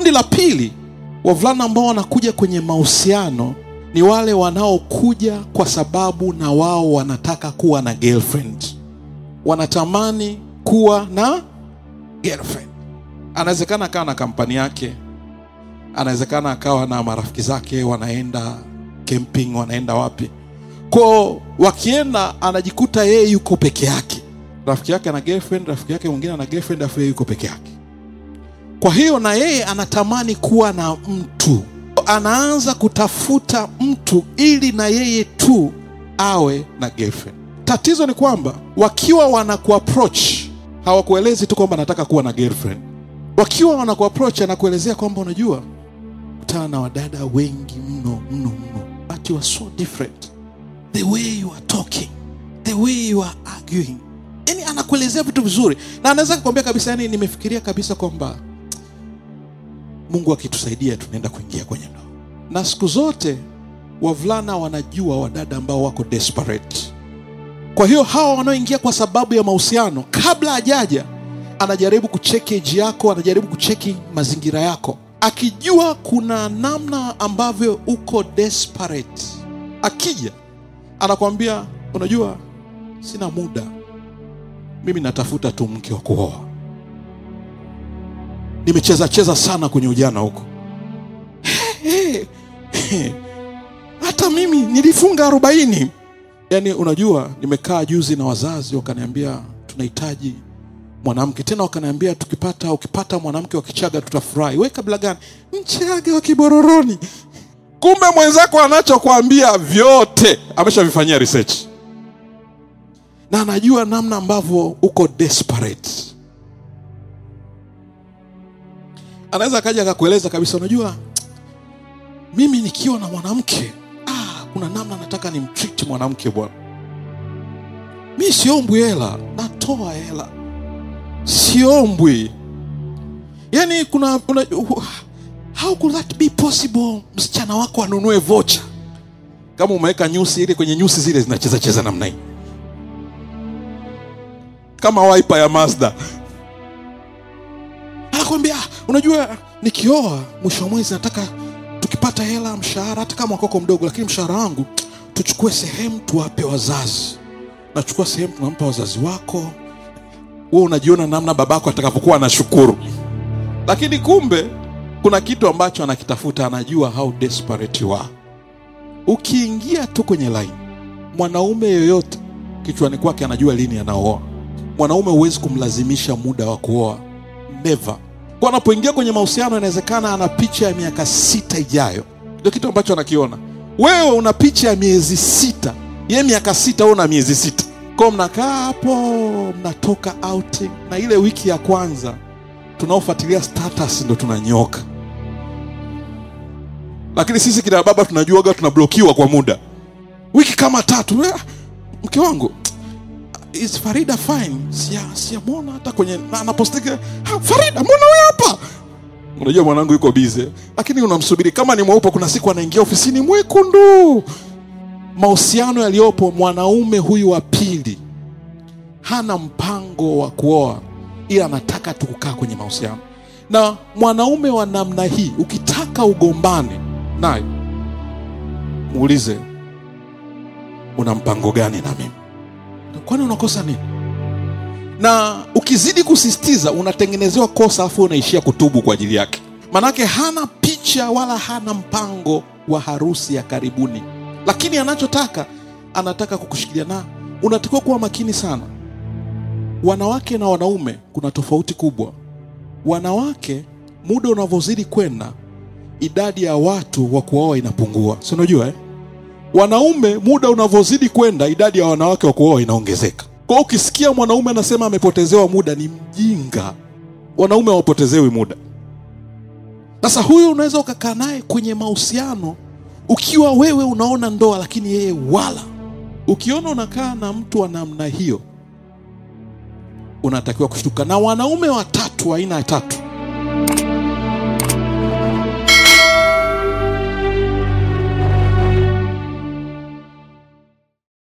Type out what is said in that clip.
kundi la pili wavulana ambao wanakuja kwenye mahusiano ni wale wanaokuja kwa sababu na wao wanataka kuwa na girlfriend wanatamani kuwa na girlfriend anawezekana akawa na kampani yake anawezekana akawa na marafiki zake wanaenda camping wanaenda wapi ko wakienda anajikuta yeye yuko peke yake rafiki yake ana girlfriend rafiki yake mwingine ana girlfriend afu yeye yuko peke yake kwa hiyo na yeye anatamani kuwa na mtu anaanza kutafuta mtu ili na yeye tu awe na girlfriend tatizo ni kwamba wakiwa wanakuapproach hawakuelezi tu kwamba anataka kuwa na girlfriend wakiwa wanakuapproach anakuelezea kwamba unajua kutana na wadada wengi mno mno mno but you are so different the way you are talking the way you are arguing yani anakuelezea vitu vizuri na anaweza kukwambia kabisa yani nimefikiria kabisa kwamba mungu akitusaidia tunaenda kuingia kwenye ndoa na siku zote wavulana wanajua wadada ambao wako desperate kwa hiyo hawa wanaoingia kwa sababu ya mahusiano kabla hajaja anajaribu kucheki eji yako anajaribu kucheki mazingira yako akijua kuna namna ambavyo uko desperate akija anakwambia unajua sina muda mimi natafuta tu mke wa kuoa nimecheza cheza sana kwenye ujana huko He, he. hata mimi nilifunga arobaini yaani unajua nimekaa juzi na wazazi wakaniambia tunahitaji mwanamke tena wakaniambia tukipata ukipata mwanamke wa kichaga tutafurahi we kabla gani mchaga wa kibororoni kumbe mwenzako anachokwambia vyote ameshavifanyia research na anajua namna ambavyo uko desperate anaweza akaja akakueleza kabisa unajua mimi nikiwa na mwanamke ah, kuna namna nataka nimtreat mwanamke bwana mi siombwi hela natoa hela siombwi yani kuna, kuna how could that be possible msichana wako anunue vocha kama umeweka nyusi ile kwenye nyusi zile zinacheza cheza namna hii kama waipa ya mazda anakwambia "Ah, unajua nikioa mwisho wa mwezi nataka tukipata hela mshahara hata kama wakoko mdogo lakini mshahara wangu tuchukue sehemu tuwape wazazi nachukua sehemu tunampa wazazi wako wewe unajiona namna babako atakavyokuwa anashukuru lakini kumbe kuna kitu ambacho anakitafuta anajua how desperate you are ukiingia tu kwenye line mwanaume yoyote kichwani kwake anajua lini anaoa mwanaume huwezi kumlazimisha muda wa kuoa never kwa anapoingia kwenye mahusiano inawezekana ana picha ya miaka sita ijayo ndio kitu ambacho anakiona wewe una picha ya miezi sita ye miaka sita wewe una miezi sita ko mnakaa hapo mnatoka outing na ile wiki ya kwanza tunaofuatilia status ndo tunanyoka lakini sisi kina baba tunajuaga tunablokiwa kwa muda wiki kama tatu eh, mke wangu is farida fine sia siamwona hata kwenye na anapostike "Ha, farida mbona huyo hapa unajua mwanangu yuko bize lakini unamsubiri kama ni mweupe kuna siku anaingia ofisini mwekundu mahusiano yaliyopo mwanaume huyu wa pili hana mpango wa kuoa ila anataka tu kukaa kwenye mahusiano na mwanaume wa namna hii ukitaka ugombane naye muulize una mpango gani na mimi kwani unakosa nini na ukizidi kusisitiza unatengenezewa kosa afu unaishia kutubu kwa ajili yake manake hana picha wala hana mpango wa harusi ya karibuni lakini anachotaka anataka kukushikilia na unatakiwa kuwa makini sana wanawake na wanaume kuna tofauti kubwa wanawake muda unavyozidi kwenda idadi ya watu wa kuoa inapungua si unajua eh? wanaume muda unavyozidi kwenda idadi ya wanawake wa kuoa inaongezeka kwa hiyo ukisikia mwanaume anasema amepotezewa muda ni mjinga wanaume hawapotezewi muda sasa huyu unaweza ukakaa naye kwenye mahusiano ukiwa wewe unaona ndoa lakini yeye wala ukiona unakaa na mtu wa namna hiyo unatakiwa kushtuka na wanaume watatu aina ya tatu